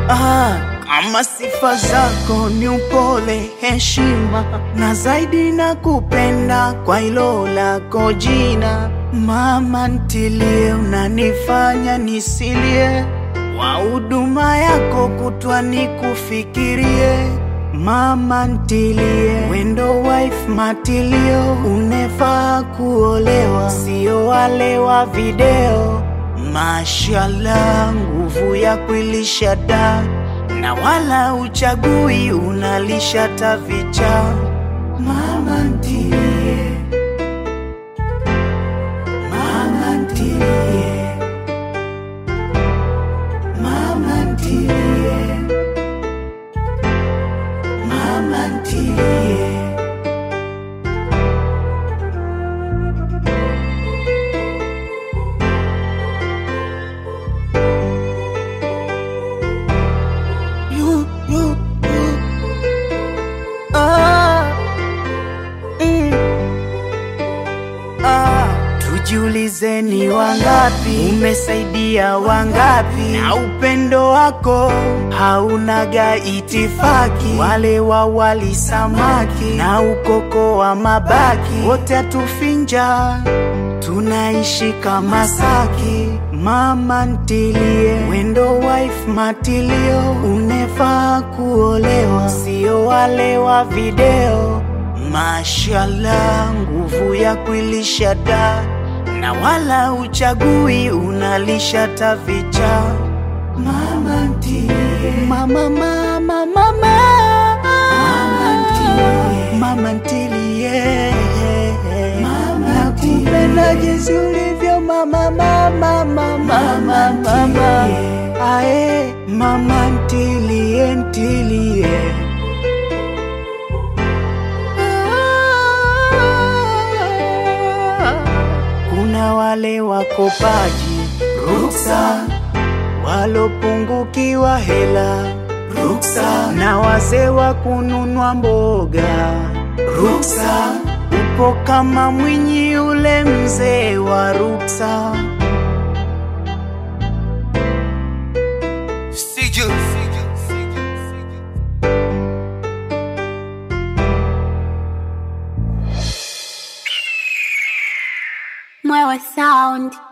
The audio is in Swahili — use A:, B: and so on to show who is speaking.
A: Ah, kama sifa zako ni upole, heshima na zaidi na kupenda kwa hilo lako jina. Mama ntilie, unanifanya nisilie, wa huduma yako kutwa nikufikirie. Mama ntilie, wendo wife matilio, unefaa kuolewa, sio wale wa video. Mashallah, nguvu ya kuilisha da na wala uchagui, unalisha tavicha. Mama ntilie, mama ntilie, mama ntilie, mama ntilie. You, you, you. Ah, mm. Ah, tujiulize ni wangapi umesaidia wangapi, na upendo wako haunaga itifaki. Wale wa wali samaki na ukoko wa mabaki, wote atufinja tunaishi kama saki. Mama ntilie, wendo wife matilio, unefaa kuolewa, sio wale wa video. Mashallah, nguvu ya kuilisha da na wala uchagui, unalisha tavicha. Mama ntilie, mama mama mama mama ntilie, mama ntilie, nakupenda jinsi ulivyo mama mama mama mama mama ae mama ntilie ntilie kuna wale wakopaji ruksa walopungukiwa hela ruksa na wazee wa kununua mboga ruksa upo kama mwinyi ule mzee wa ruksa
B: Siju.
C: Mwewe Sound.